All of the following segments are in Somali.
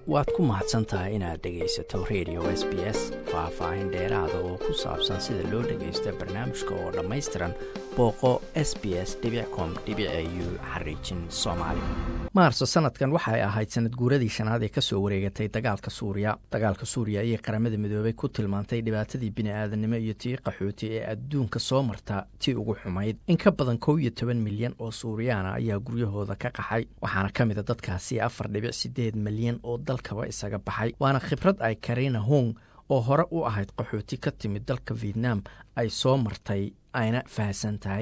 waad ku mahadsan tahay inaad dhegaysato radio s b s faah-faahin dheeraada oo ku saabsan sida loo dhagaysto barnaamijka oo dhammaystiran booqo s b s com u xariijin soomaali maarso sanadkan waxay ahayd sanad guuradii shanaad ee kasoo wareegatay dagaalka suuriya dagaalka suuriya ayay qaramada midoobay ku tilmaantay dhibaatadii bini-aadanimo iyo tii qaxooti ee adduunka soo marta tii ugu xumayd in ka badan kow iyo toban milyan oo suuriyaana ayaa guryahooda ka qaxay waxaana ka mid a dadkaasi afar dhibic sideed milyan oo dalkaba isaga baxay waana khibrad ay karina hong oo hore u ahayd qaxooti ka timid dalka vietnam ay soo martay ayna fahamsan tahay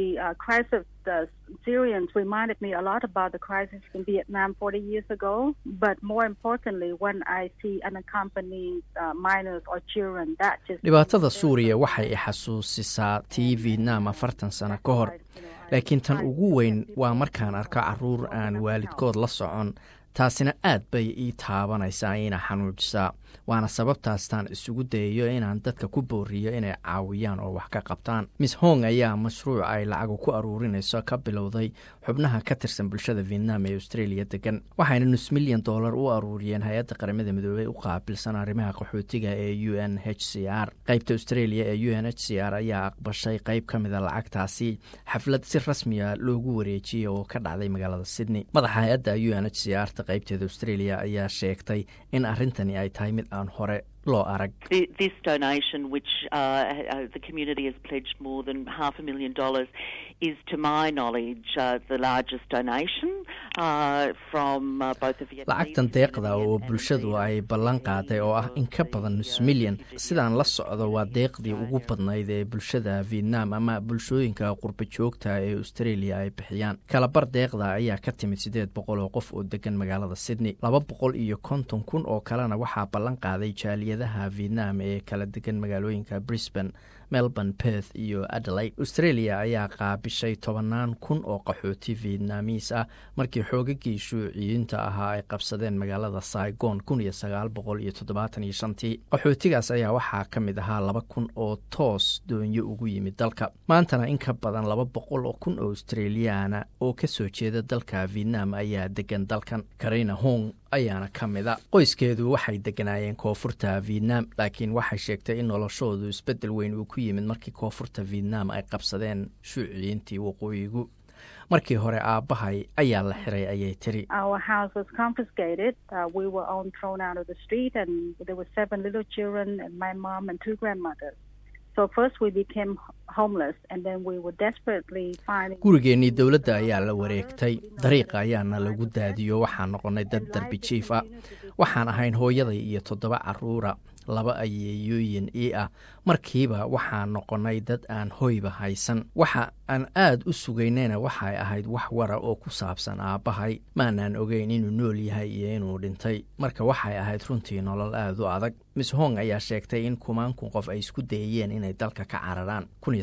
Syrians reminded me a lot about the crisis in Vietnam 40 years ago. But more importantly, when I see unaccompanied uh, minors or children, that just dhibaatada suuriya waxay i xasuusisaa tii vietnam afartan sano ka hor laakiin tan ugu weyn waa markaan arko caruur aan waalidkood la socon taasina aad bay ii taabanaysaa ina xanuujisaa waana sababtaastaan isugu dayayo inaan dadka ku booriyo inay caawiyaan oo wax ka qabtaan miss hong ayaa mashruuc ay lacagu ku aruurinayso ka bilowday xubnaha ka tirsan bulshada vietnam ee australia degan waxayna nus milyan dollar u aruuriyeen hay-adda qaramada midoobey u qaabilsan arrimaha qaxootiga ee u n h c r qeybta australia ee u n h c r ayaa aqbashay qeyb ka mida lacagtaasi xaflad si rasmiya loogu wareejiyey oo ka dhacday magaalada sydney madaxa hay-adda u n h c r ta qeybteeda australia ayaa sheegtay in arrintani ay tahay mid aan hore loo arag This donation, which uh, the community has pledged more than half a million dollars, is, to my knowledge, uh, the largest donation uh, from uh, both the Vietnamese lacagtan deeqda oo bulshadu ay ballan qaaday oo ah in ka badan nus milyan sidaan la socdo waa deeqdii ugu badnayd ee bulshada vietnam ama bulshooyinka qurba joogta ee australia ay bixiyaan kalabar deeqda ayaa ka timid siddeed boqol oo qof oo degan magaalada sydney laba boqol iyo konton kun oo kalena waxaa ballan qaaday jaaliyadaha vietnam ee kala degan magaalooyinka brisbane melbourne perth iyo adelaide australia ayaa qaabishay tobannaan kun oo qaxooti vietnamiis ah markii xoogagii shuuciyiinta ahaa ay qabsadeen magaalada saigon kun iyo sagaal boqol iyo toddobaatan iyo shantii qaxootigaas ayaa waxaa ka mid ahaa laba kun oo toos doonyo ugu yimid dalka maantana in ka badan laba boqol oo kun oo australiyaana oo kasoo jeeda dalka vietnam ayaa degan dalkan karina hong ayaana ka mida qoyskeedu waxay deganaayeen koonfurta vietnam laakiin waxay sheegtay in noloshoodu isbeddel weyn uu ku yimid markii koonfurta vietnam ay qabsadeen shuuciyiintii waqooyigu markii hore aabbahay ayaa la xiray ayay tiri our house was confiscated. Uh, we were all thrown out of the street, and there were seven little children, and my mom and two grandmothers. So first we became homeless, and then we were desperately finding. gurigeennii dowladda ayaa la wareegtay dariiqa ayaana lagu daadiyo waxaan noqonnay dad darbi jiif ah waxaan ahayn hooyaday iyo toddoba caruura laba ayeeyooyin ii ah markiiba waxaan noqonnay dad aan hoyba haysan waxa aan aad u sugaynayna waxay ahayd wax wara oo ku saabsan aabbahay maanaan ogeyn inuu nool yahay iyo inuu dhintay marka waxay ahayd runtii nolol aad u adag miss hong ayaa sheegtay in kumaankun qof ay isku dayeen inay dalka ka cararaan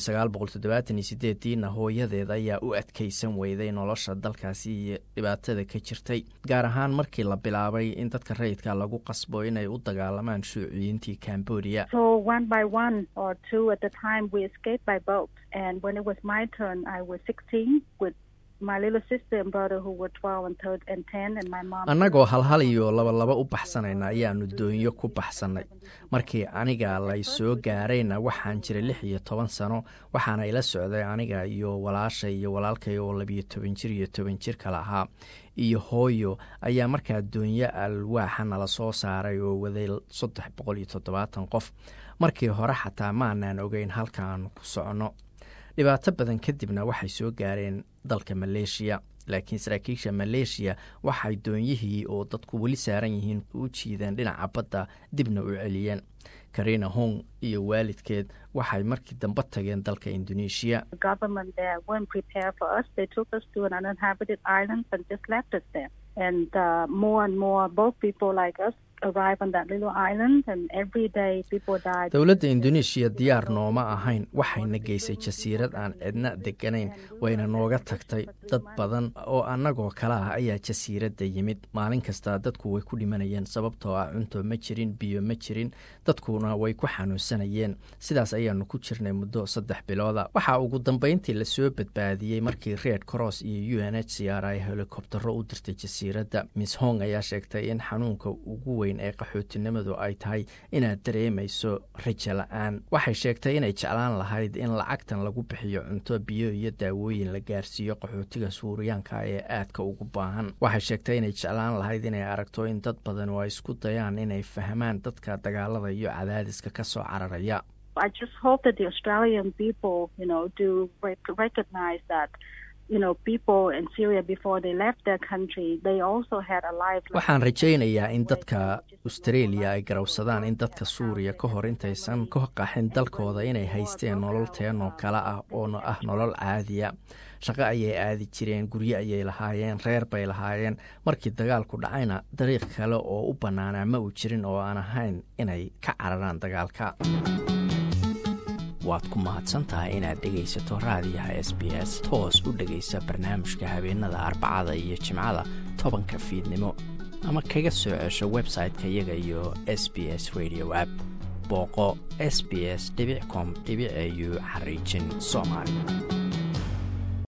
diina hooyadeed ayaa u adkaysan weyday nolosha dalkaasi iyo dhibaatada ka jirtay gaar ahaan markii la bilaabay in dadka rayidka lagu qasbo inay u dagaalamaan shuuciyiintii cambodia So one by one or two at the time, we escaped by boat. And when it was my turn, I was 16 with my little sister and brother who were 12 and, third, and 10, and my mom. annagoo halhal iyo labalaba u baxsanayna ayaanu doonyo ku baxsannay markii aniga lay soo gaarayna waxaan jiray lix iyo toban sano waxaana ila socday aniga iyo walaashay iyo walaalkay oo labiyo toban jir iyo toban jir kale ahaa iyo hooyo ayaa markaa doonyo alwaaxa nala soo saaray oo waday saddex boqol iyo toddobaatan qof markii hore xataa maanaan ogeyn halkaanu ku soconno dhibaato badan kadibna waxay soo gaareen dalka maleeshiya laakiin saraakiisha maleeshiya waxay doonyihii oo dadku weli saaran yihiin u jiideen dhinaca badda dibna u celiyeen karina hong iyo waalidkeed waxay markii dambe tageen dalka indoneeshiya The government there weren't prepared for us. They took us to an uninhabited island and just left us there. And uh, more and more, both people like us dowladda indoneeshiya diyaar nooma ahayn waxayna geysay jasiirad aan cidna deganayn wayna nooga tagtay dad badan oo annagoo kale ah ayaa jasiiradda yimid maalin kasta dadku way ku dhimanayeen sababtoo ah cunto ma jirin biyo ma jirin dadkuna way ku xanuunsanayeen sidaas ayaanu ku jirnay muddo saddex bilooda waxaa ugu dambeyntii lasoo badbaadiyey markii red cross iyo u n h c r ay helikobtaro u dirtay jasiiradda miss hong ayaa sheegtay in xanuunka ugu weyn ee qaxootinimadu ay tahay inaad dareemayso rajo la-aan waxay sheegtay inay jeclaan lahayd in lacagtan lagu bixiyo cunto biyo iyo daawooyin la gaarsiiyo qaxootiga suuriyaanka ee aadka ugu baahan waxay sheegtay inay jeclaan lahayd inay aragto in dad badan oo ay isku dayaan inay fahmaan dadka dagaalada iyo cadaadiska ka soo cararaya waxaan rajaynayaa in dadka australia ay garowsadaan in dadka suuriya ka hor intaysan ka qaxin dalkooda inay haysteen nolol teenoo kale ah oo ah nolol caadiya shaqo ayay aadi jireen guryo ayay lahaayeen reer bay lahaayeen markii dagaalku dhacayna dariiq kale oo u bannaanaa ma uu jirin oo aan ahayn inay ka cararaan dagaalka waad ku mahadsantahay inaad dhegaysato raadiyaha s b s toos u dhegaysa barnaamijka habeenada arbacada iyo jimcada tobanka fiidnimo ama kaga soo cesho website-ka iyaga iyo s b s radio app booqo s b s com au xariijin soomaali